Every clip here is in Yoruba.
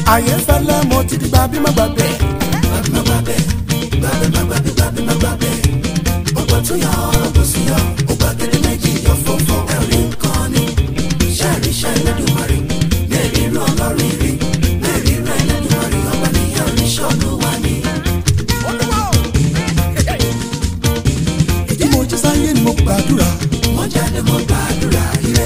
ayé fẹ́lẹ́ mo ti di gbàbí má gbàgbé. gbàgbé má gbàgbé gbàgbé má gbàgbé gbàgbé má gbàgbé ọgbà tó yọ ọgbà sí yọ ọgbà gidi méjì yọ fọfọ ẹrí nǹkan ni ṣẹ́ẹ̀rí ṣẹ́ Ẹlẹ́dùmarè mẹ́rin rán ọlọ́rin rí mẹ́rin rán Ẹlẹ́dùmarè ọba níyàn oríṣẹ́ olúwa ni. ìdí mo jí sáyé ni mo gbàdúrà. mo jáde mo gbàdúrà ire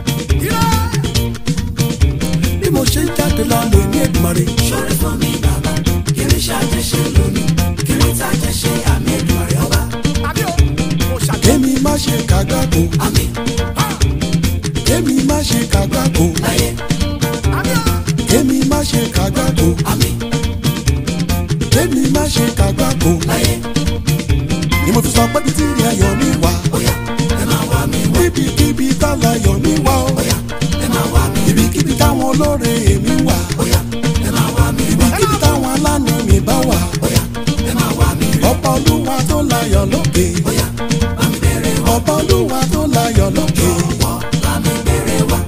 bí mo ṣe ń jáde lọ lè ní Èdùmàrè. ṣorí fún mi bàbá kiri ṣàjẹṣe lónìí kiri tàjẹṣe àmì Èdùmarè ọba kémi má ṣe kàgbákò. àmì kémi má ṣe kàgbákò. láyé kémi má ṣe kàgbákò. àmì kémi má ṣe kàgbákò. láyé ni mo fi sọ pé títí rí ayọ̀ mi wá. bóyá ẹ máa wá mi wá níbikíbi tálà ayọ̀ mi wá o. bóyá ẹ máa wá mi rí ibikíbi táwọn olóore mi wà. bóyá ẹ máa wá mi wá ibikíbi táwọn alánú mi bá wà. bóyá ẹ máa wá mi rí ọba olúwa tó láyọ̀ lókè. bóyá bá mi bèrè wá ọba olúwa tó láyọ̀ lókè. wọ́ bá mi bèrè wá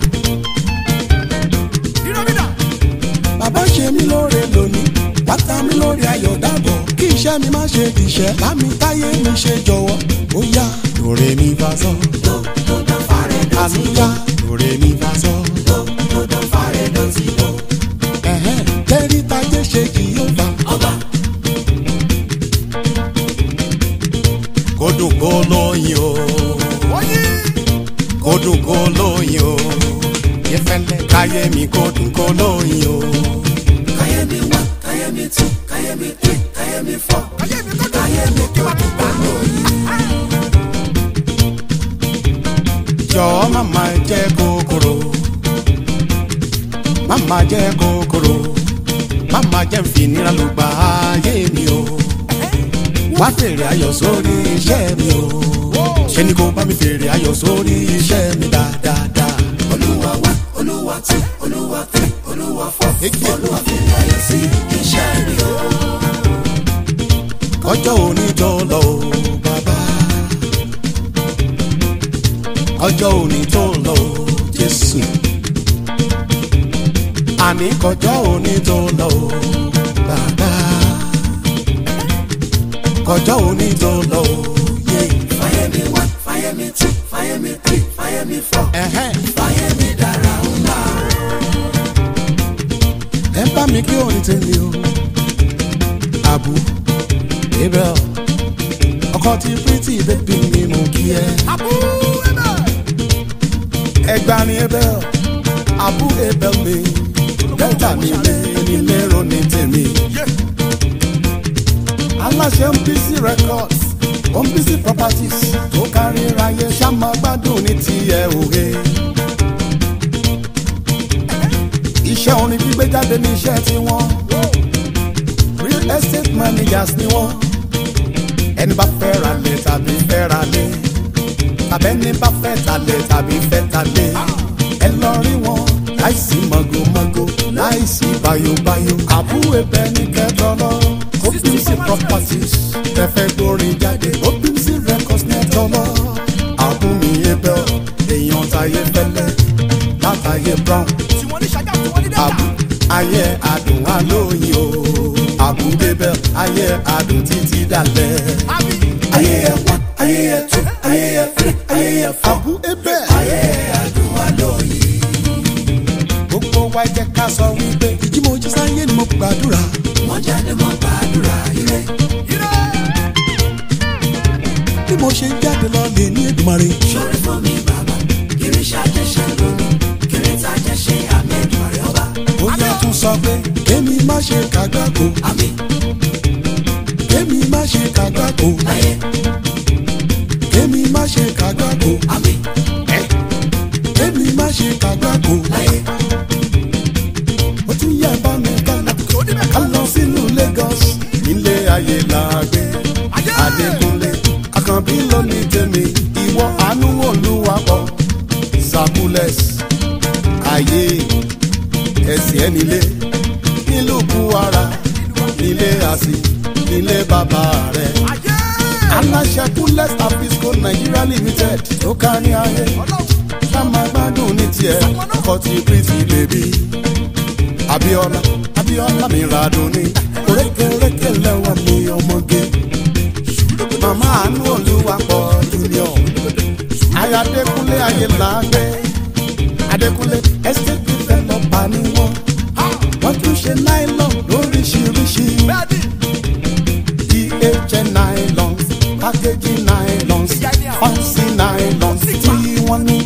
bàbá ṣe mí lóore lónìí wàtá mi lórí ayọ̀ dàbọ̀ kí iṣẹ́ mi má ṣe dìṣẹ́ lámì táyé mi ṣe jọ̀wọ́ ó yá lóore mi bá sọ tó tó dán fàrẹ̀ dọ̀tí àlùyá lóore mi bá sọ tó tó dán fàrẹ̀ dọ̀tí tó ẹ̀hẹ́n tẹ́rí tajé ṣe kì yóò bá. ọba kó dùn kó lóyin o kó dùn kó lóyin o yẹfẹlẹ káyé mi kó dùn kó lóyin o. káyé mi wá káyé mi tú káyé mi three káyé mi four káyé mi tó tó bá lóyún jọ̀ọ́ màmá jẹ́ kòkòrò màmá jẹ́ kòkòrò màmá jẹ́ nfinira ló gba ayé mi o wá fèrè ayọ̀ sórí iṣẹ́ mi o ṣé ni kò bá mi fèrè ayọ̀ sórí iṣẹ́ mi dáadáa. olúwa wá olúwa tú olúwa three olúwa four Ege. olúwa fi ayọ̀ sí iṣẹ́ mi o. ọjọ́ òní tó lọ o bàbá ọjọ́ òní tó lọ o jésù àní kọjọ́ òní tó lọ o bàbá kọjọ́ òní tó lọ o yé fáyé mi wá fáyé mi tú fáyé mi three fáyé mi four ẹ̀hẹ́n fáyé mi dára ńlá ẹ bá mi kí òní tèmi o àbú abel ọkọ tí pretty baby mi mú kí ẹ. ẹgbà ni abel abu abel mi delta mi lé nílé ronú tèmi. aláṣẹ MPC records MPC properties tó kárí ráyé ṣàmà gbádùn ní tiẹ̀ òwe. iṣẹ́ orin gbígbé jáde ní iṣẹ́ tiwọn real estate managers ni wọ́n ẹni bá fẹ́ ra lẹ̀ tàbí fẹ́ ra lẹ̀ tàbẹ́ni bá fẹ́ talẹ̀ tàbí fẹ́ talẹ̀ ẹ lọ rí wọn láìsí mọ̀gòmọ̀gò láìsí bayobayo àbúrò ẹbẹ ní kẹtọlọ OPC properties tẹfẹ gbórin jáde OPC records ní ẹtọlọ àbúmi ẹbẹ èèyàn táyé fẹlẹ látàyé brown àbú ayé adùn alóyin o àbú bẹbẹ ayé adùn títí dalẹ̀ ayé ẹ wá ayé ẹ tú ayé ẹ three ayé ẹ four àbú ẹbẹ ayé adùn wá lóyún. gbogbo wa jẹ́ ká sọ wípé ìjímọ̀jí sáyé ni mo gbàdúrà mo jáde mo gbàdúrà ire bí mo ṣe ń jáde lọ lè ní Èdùmàrè ṣorí fún mi bàbá kiri ṣàjẹṣe lónìí kiri tàjẹṣe àmì Èdùmàrè ọba ó yẹ tún sọ pé kémi má ṣe kàgbákò àmì kémi má ṣe kàgbákò láyé kémi má ṣe kàgbákò àmì kémi má ṣe kàgbákò láyé ó tún yẹ bá mi ká ká lọ sínú Lagos nílé ayé làgbé Adékúnlé Àkànbí lónìí tèmi ìwọ àánú Olúwapọ̀ Zakules ayé ẹsẹ̀ ẹ̀ nílé nílùú Kwara nílé àsì nílé bàbá rẹ̀ aláṣẹ Kules Abisco Nigeria Limited tó kárí ayé ká máa gbádùn ní tiẹ̀ ọkọ̀ tí pretty baby Abíọ́lá abiola mi radun ni orékèrékè lẹ́wọ̀n mi ọmọge màmá àánú olúwapọ̀ junior ayadékúnlé ayélàgbé adékúnlé estate developer ni wọ́n wọ́n tún ṣe nylon lóríṣiríṣi DHL nylons packaging nylons fancy nylons tí wọ́n ní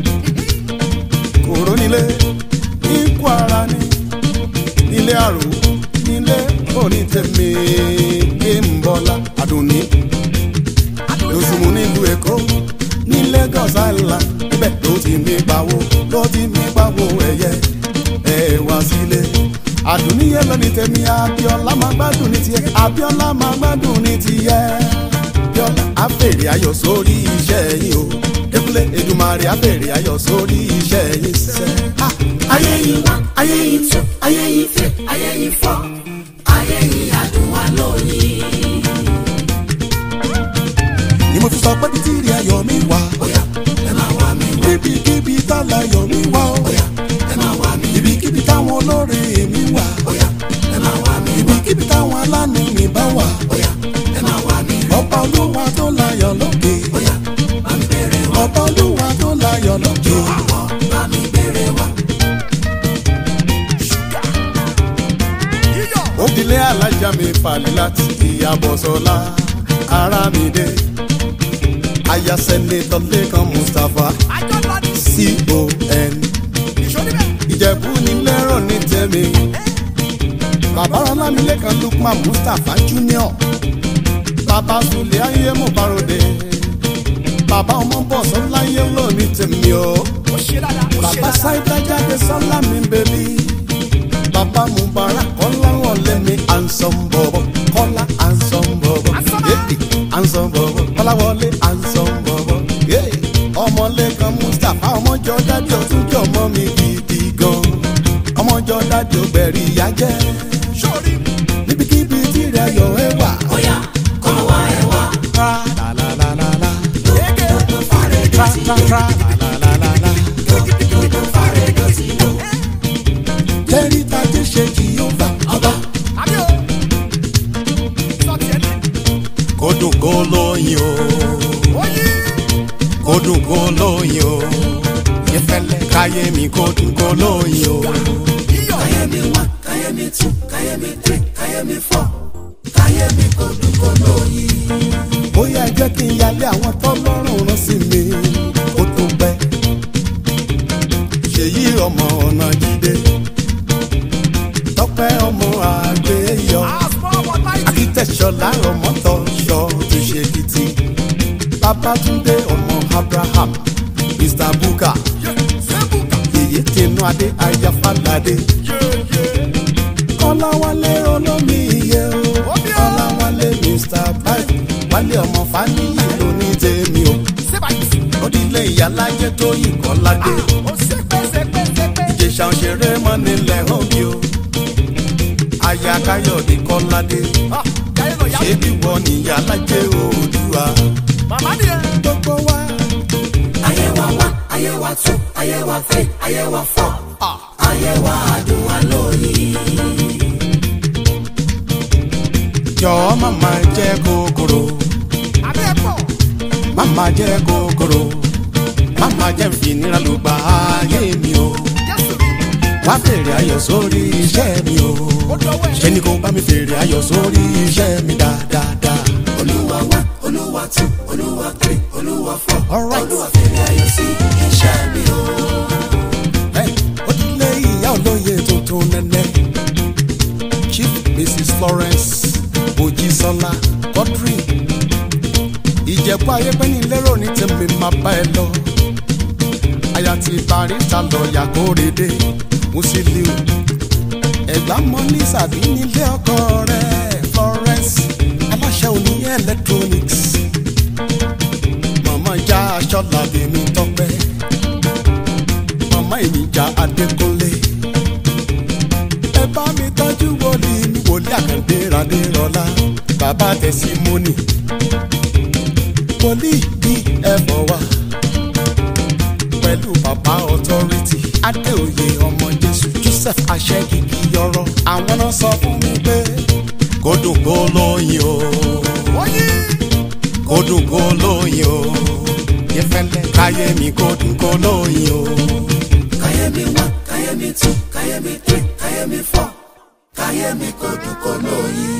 kòró nílé ní kwara ní nílé àrò nílé onítẹ̀mí gbẹ̀mbọ́lá àdùnní lọ́sùnmù nílùú èkó ní lagos island ibẹ̀ ló ti mí pawó ló ti mí pawó ẹ̀yẹ ẹ̀ wá sílé àdùnní yẹn lọ ní tẹ̀mí abiola máa gbádùn ní tiẹ̀ abiola máa gbádùn ní tiẹ̀ abiola àfèrè ayọ̀ sórí iṣẹ́ yìí o débúlé edumare àfèrè ayọ̀ sórí iṣẹ́ yìí sẹ́. ayé yìí wá ayé yìí tú ayé yìí fẹ́ ayé yìí fọ́ ayé yìí adùn wa lóyìn. ni mo fi sọ pé títí rí ayọ̀ mi wá bóyá ẹ máa wá mi wá níbikíbi tálà ayọ̀ mi wá o bóyá ẹ máa wá mi ibikíbi táwọn olóore mi wà bóyá ẹ máa wá mi wá ibikíbi táwọn aláàánú mi bá wà bóyá ẹ máa wá mi wá ọba olúwa tó láyọ̀ lókè bóyá bá mi bèrè wá ọba olúwa tó láyọ̀ lókè. àwọ̀ bá mi bèrè wá. òdìlé alájà mi falẹ̀ láti ìyàbọ̀ sọ́lá ara mi dé ayasẹ́nitọ́ lẹ́kan mustapha con ìjẹ̀bú ni lẹ́rọ̀ ní tẹ̀mí bàbá ọlámilẹ́kan lukman mustapha junior bàbá sulé ayé mo bárode bàbá ọmọ bọ̀ sọ́lá yé lónìí tẹ̀mí o bàbá sáídá jáde sọ́lá mi bèbí bàbá mubarak kọ́lá wọlé mi ansan bọ̀bọ̀ kọ́lá ansan bọ̀bọ̀ yéèdì ansan bọ̀bọ̀ kọ́lá wọlé ansan bọ̀bọ̀ yéè ọmọlẹ́kan mustapha ọmọjọ dájú ọtún jọ mọ́ mi gidi gan ọmọjọ dájú bẹ̀rì ìyá jẹ́ níbikíbi tí rẹ̀ yọ ẹ wà. bóyá kọ́ wá ẹ wá tra la la la la la tó fàrẹ̀ tra tra tra la la la la la. tó fàrẹ̀ dọ̀tí lò jẹ́rìí tajé ṣe jìyọ́fà ọba kó dùn kó lóyin o. kó dùn kó lóyin o ìfẹ́lẹ́ káyé mi kó dùn kó lóyin o. káyé mi wá káyé mi tú káyé mi tẹ̀ káyé mi fọ́ káyé mi kò dùn kò lóyìn. bóyá ẹ jẹ́ kí n yálé àwọn tọ́lọ́rùn rán sí mi kó tó pẹ́. ṣèyí ọmọ ọ̀nà jíde tọ́pẹ́ ọmọ àgbéyọ akitẹ̀ṣọlá ọmọ tọ́ṣọ tó ṣe kìtì babatunde ọmọ abraham mr buka yèyé tinú adé ayáfáládé kọ́láwálé olómi iye o kọ́láwálé mr bike wálé ọmọ fáníyì lóní tèmi o òdìlé ìyálájẹ tó yìí kọ́ládé ìjẹsà òṣèré mọ́ nílẹ̀ òbí o aya káyọ̀dé kọ́ládé ṣé bí wọ́n níyàlájẹ òdùwà gbogbo wa ayé wa wá ayé wa tú ayé wa fẹ́ ayé wa fọ́ ayé wa dùn wá lóyìn. jọ̀ọ́ màmá jẹ́ kòkòrò màmá jẹ́ kòkòrò màmá jẹ́ fìnira ló gba ayé mi o wá fèrè ayọ̀ sórí iṣẹ́ mi o ṣé ni kò bá mi fèrè ayọ̀ sórí iṣẹ́ mi dáadáa. olúwa wá olúwa tú olúwa three olúwa four Alright. olúwa fèrè ayọ̀ sí iṣẹ́ mi o. Hey, Odile ìyá olóye tuntun nẹ́nẹ́. Chief Mrs Florence Mojísọ́lá Godfrey. Ìjẹ̀bú ayépẹ́ni lérò ní tèmi máa bá ẹ lọ. Aya ti barista lọ́ọ̀yà kórèdé Musiliu. Ẹ̀gbá mọ́ ní sàbí nílé ọkọ rẹ̀ Florence aláṣẹ òní electronics. Màmá já aṣọ làbí mi tọ́pẹ́ mama ìníjà adékúnlé. ẹ bá mi tọ́jú wòlíì mi wòlíì àkàndé radérọlá bàbá tẹ̀símọ́nì. wòlíì bí ẹ̀fọ́ wa pẹ̀lú bàbá ọ̀tọ́rìtì adéoyè ọmọ jésù joseph joseph aṣẹ́kìkì ọ̀rọ̀ àwọn náà sọ fún mi pé kó dùn kó lóyin o kó dùn kó lóyin o yẹfẹlẹ káyé mi kó dùn kó lóyin o. Kayemi one, Kayemi two, Kayemi three, Kayemi four. Kayemi kò dùn kò lóyin.